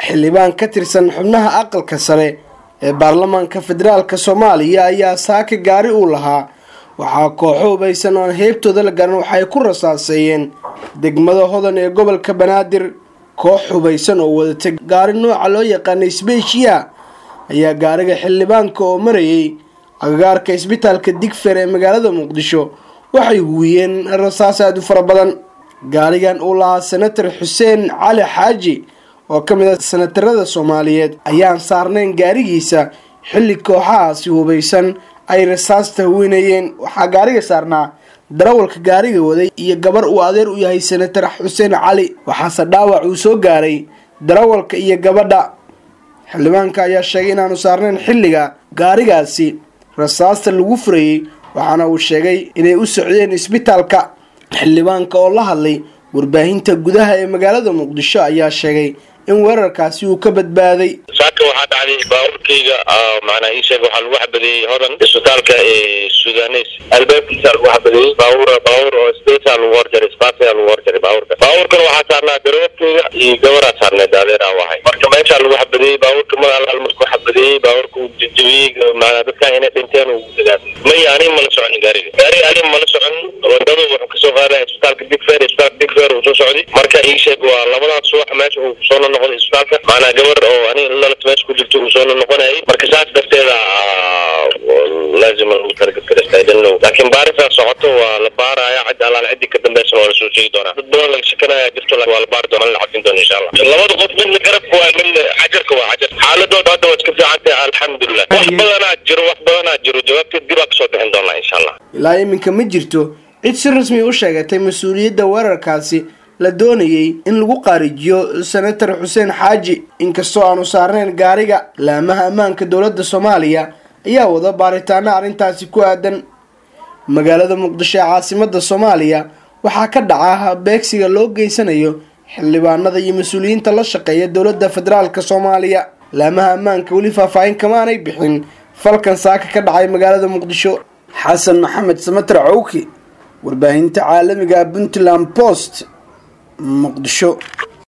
xildhibaan ka tirsan xubnaha aqalka sare ee baarlamaanka federaalk soomaaliya ayaa saaka gaari uu lahaa waxaa kooxo hubaysan oo aan heybtooda la garan waxay ku rasaaseeyeen degmada hodan ee gobolka banaadir koox hubaysan oo wadatay gaari nooca loo yaqaanay sbeeshiya ayaa gaariga xildhibaanka oo marayay agagaarka isbitaalka digfer ee magaalada muqdisho waxay huwiyeen rasaas aada u fara badan gaarigan uu lahaa senator xuseen cali xaaji oo ka mid ah senatarada soomaaliyeed ayaan saarnayn gaarigiisa xilli kooxahaasi hubaysan ay rasaasta huwinayeen waxaa gaariga saarnaa darawalka gaariga waday iyo gabar uu adeer u yahay senator xuseen cali waxaase dhaawac uu soo gaaray darawalka iyo gabadha xildhibaanka ayaa sheegay inaanu saarnayn xilliga gaarigaasi rasaasta lagu furayey waxaana uu sheegay inay u socdeen isbitaalka xildhibaanka oo la hadlay warbaahinta gudaha ee magaalada muqdisho ayaa sheegay in weerarkaasi uu ka badbaaday saaka waxaa dhacday baabuurkayga macnaa ii sheeg waxaa lagu xabadeeyey hodan isbitaalka ee sudanes albaabkiisa lagu xabadeeyey baabuur baabuur oo spesa lagu horjaray spasa lagu horjaray baabuurka baabuurkan waxaa saarnaa darawalkayga iyo gabaraa saarneed adeeraa wahay marka meeshaa lagu xabadeeyey baabuurka mar alaal markuu xabadeeyey baabuurka uu jajabiyey maanaa dadkan inay dhinteen uu dagaasay maya ani mala socon gaariga gaariga ani mala socon wadada wuxuu kasoo qaadaya isbitaalka digfer isbitaalka digfer uu soo socday marka ii sheeg waa labadaas subax meesha uu soo noqday isbitaalka maanaa gabar oo ani lalata meesha ku jirta uu soo noqonayay marka saas darteeda laazima lagu talagalkaristaydanlow laakiin baarisaa socoto waa la baaraya cid alaal ciddii ka dambeysana waa lasoo sheegi doonaa dad badan laga shakanaya jirto waa la baari doona la cadin doona insha allah labada qof midna garabka waa midna cajarka waa cajar xaaladooda hadda waa iska fiican tahay alxamdulilah wax badanaa jiro wax badanaa jiro jawaabteed dibaa kasoo bixin doonaa insha allah ilaa iminka ma jirto cid si rasmi u sheegatay mas-uuliyadda weerarkaasi la doonayay in lagu qaarijiyo senator xuseen xaaji inkastoo aanu saarnayn gaariga laamaha ammaanka dowladda soomaaliya ayaa wada baaritaano arrintaasi ku aadan magaalada muqdisho ee caasimada soomaaliya waxaa ka dhaca beegsiga loo geysanayo xildhibaanada iyo mas-uuliyiinta la shaqeeya dowladda federaalk soomaaliya laamaha ammaanka weli faahfaahin kamaanay bixin falkan saaka ka dhacay magaalada muqdisho xasan maxamed samater cowki warbaahinta caalamiga puntland post muqdisho